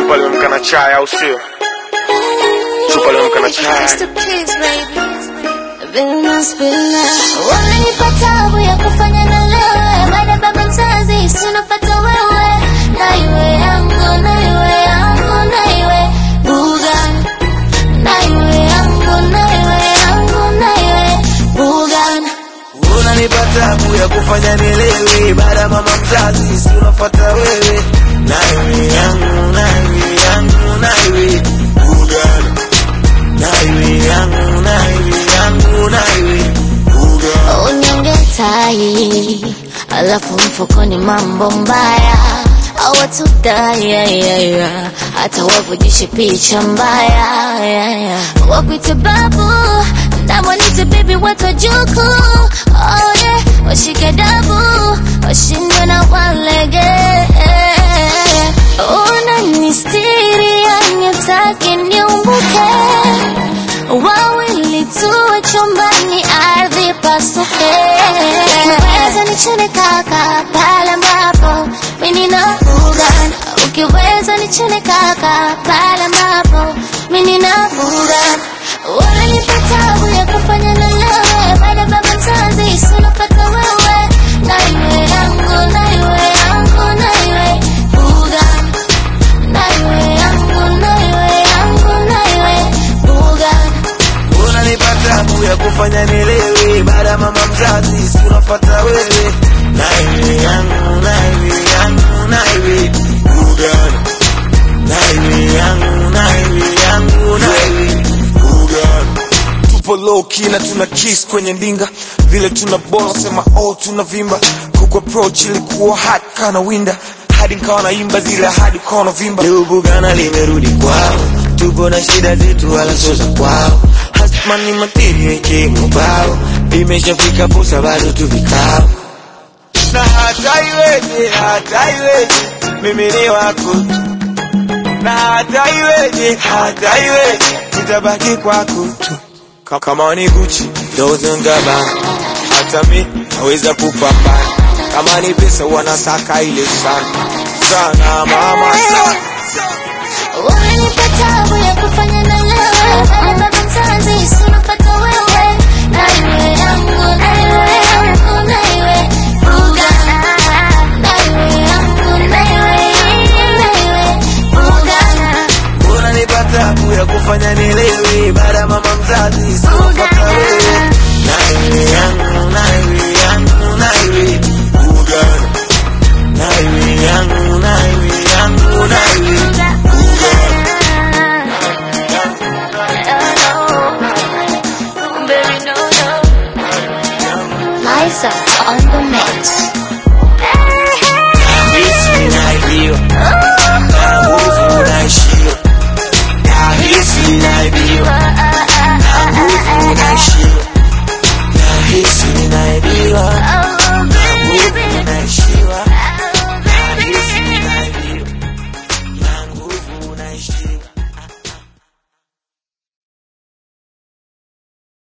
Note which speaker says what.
Speaker 1: Chupa limeamka na chai au sio? Chupa limeamka na chai.
Speaker 2: Wamenipa tabu ya kufanya na lewe, baada baba mzazi sinopata wewe, na iwe yangu, na iwe yangu, na iwe Bugan, na iwe yangu, na iwe yangu, na iwe Bugan.
Speaker 3: unanipa tabu ya kufanya nilewe baada ya mama mzazi si unafuata wewe naiwe yangu naiwe yangu naiwe ugana naiwe yangu naiwe yangu naiwe ugana
Speaker 2: Unyonge tai, alafu mfukoni mambo mbaya awatudai ya, ya, ya. hata wavujishe picha mbaya ya, ya. wakwite babu namwanite bibi watojuku oh, yeah. washike dabu washindwe na walege unanistiri anyotaki niumbuke wawili tuwe chumbani ardhi pasuke ukiweza nichune kaka pale ambapo mimi na bugan ukiweza nichune kaka pale ambapo mimi na bugan wananipa tabu ya kufanya na lewe baada baba mzazi sinopata wewe na iwe yangu na iwe yangu na iwe bugan na iwe yangu na iwe yangu na iwe bugan
Speaker 3: unanipa tabu ya kufanya nilewe baada ya mama mzazi si unafuata wewe naiwe yangu naiwe yangu naiwe ugana naiwe yangu naiwe yangu naiwe ugana
Speaker 1: Tupo low key na tuna kiss kwenye ndinga, vile tuna bola sema oh tunavimba. Kuku approach ilikuwa hot kana winda, hadi nikawa naimba zile hadi ukawa unavimba.
Speaker 3: Leo Bugana limerudi kwao, tupo na shida zetu wala sio za kwao. Hasman ni matiri yake mubao, imeshafika posa bado tu vikao. Na hata iweje, hata iweje, mimi ni wako tu. Na hata iweje, hata iweje, nitabaki kwako tu. Ka- Kama ni Gucci, Dolce and Gabbana, hata mi naweza kupambana. Kama ni pesa wanasaka ile sana sana mama sana.
Speaker 2: Wamenipa tabu ya kufanya na lewe Baada baba mzazi sinopata wewe Na iwe yangu, na iwe yangu, na iwe buga Na iwe yangu, na iwe na iwe buga
Speaker 3: unanipa tabu ya kufanya nilewe baada ya mama mzazi sinopata wewe naiwe yangu naiwe yangu naiwe ugana naiwe yangu naiwe yangu naiwe ugana
Speaker 2: Liza on the mix.
Speaker 3: This is my idea.
Speaker 2: Ooh.